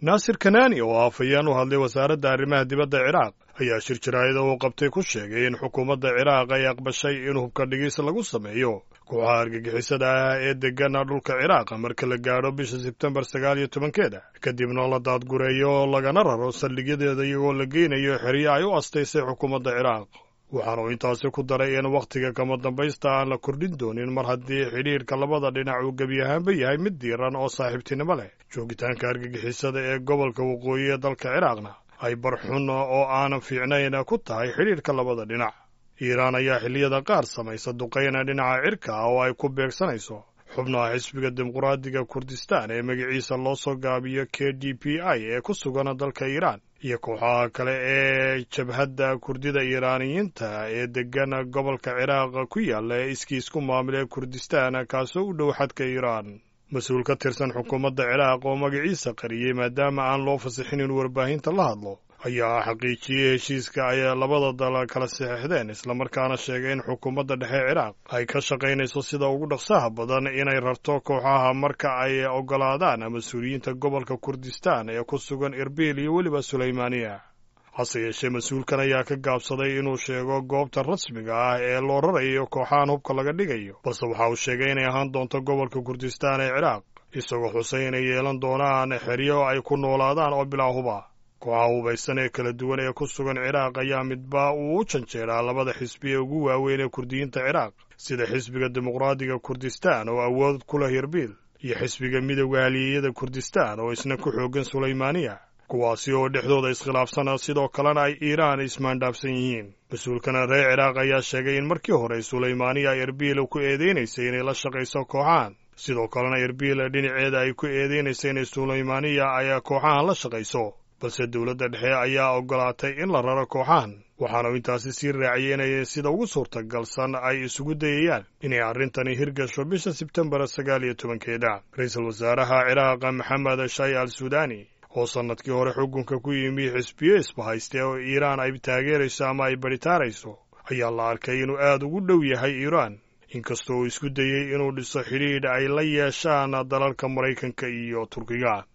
naasir kanani oo afhayeen u hadlay wasaaradda arrimaha dibadda ciraaq ayaa shir jaraa'ida uu qabtay ku sheegay in xukuumadda ciraaq ay aqbashay in hubka dhigis lagu sameeyo kooxaha argagixisada ah ee degana dhulka ciraaq marka la gaadho bisha sebtembar sagaal iyo tobankeeda kadibna la daadgureeyo lagana raro saldhigyadeeda iyagoo la geynayo xeryo ay u astaysay xukuumadda ciraaq waxaana uu intaasi ku daray in wakhtiga kama dambaysta aan la kordhin doonin mar haddii xidhiirka labada dhinac uu gebi ahaanba yahay mid diiran oo saaxiibtinimo leh joogitaanka argagixisada ee gobolka waqooyi ee dalka ciraaqna ay barxun oo aanan fiicnayn ku tahay xidhiirka labada dhinac iiraan ayaa xilliyada qaar samaysa duqayna dhinaca cirka ah oo ay ku beegsanayso xubnaha xisbiga dimuqraadiga kurdistaan ee magaciisa loo soo gaabiyo k d p i ee ku sugan dalka iiraan iyo kooxaha kale ee jabhadda kurdida iiraaniyiinta ee degan gobolka ciraaq ku yaalla ee iskiisku maamule kurdistaan kaasoo u dhow xadka iiraan mas-uul ka tirsan xukuumadda ciraaq oo magaciisa qariyey maadaama aan loo fasixin in warbaahinta la hadlo ayaa xaqiijiyey heshiiska ay labada dal kala saxeixdeen islamarkaana sheegay in xukuumadda dhexe ciraaq ay ka shaqaynayso sida ugu dhaqsaha badan inay rarto kooxaha marka ay oggolaadaan mas-uuliyiinta gobolka kurdistaan ee ku sugan irbiil iyo weliba sulaymaaniya hase yeeshee mas-uulkan ayaa ka gaabsaday inuu sheego goobta rasmiga ah ee loo rarayo kooxahan hubka laga dhigayo balse waxa uu sheegay inay ahaan doonto gobolka kurdistaan ee ciraaq isagoo xusay inay yeelan doonaan xeryo ay ku noolaadaan oo bilaa huba kooxaha hubaysan ee kala duwan ee ku sugan ciraaq ayaa midba uu u janjeeraa labada xisbi ee ugu waaweyn ee kurdiyiinta ciraaq sida xisbiga dimuqraadiga kurdistaan oo awood ku leh irbiil iyo xisbiga midowda haliyeyada kurdistaan oo isna ku xooggan sulaymaaniya kuwaasi oo dhexdooda iskhilaafsana sidoo kalena ay iiraan ismaandhaafsan yihiin mas-uulkana reer ciraaq ayaa sheegay in markii hore sulaymaaniya erbiil ku eedeynaysay inay la shaqayso kooxahan sidoo kalena erbiil dhinaceeda ay ku eedeynaysa inay sulaymaaniya ay kooxahan la shaqayso balse dowladda dhexe ayaa oggolaatay in la raro kooxahan waxaanu intaasi sii raaciyey inay sida ugu suurtagalsan ay isugu dayayaan inay arrintani hirgasho bisha sebtembar sagaal iyo tobankeeda ra-iisul wasaaraha ciraaq maxamed shay al suudani oo sannadkii hore xukunka ku yimi xisbiyo isbahayste oo iiraan ay taageerayso ama ay badhitaarayso ayaa la arkay inuu aad ugu dhow yahay iiraan inkastoo uu isku dayey inuu dhiso xidhiidh ay la yeeshaan dalalka maraykanka iyo turkiga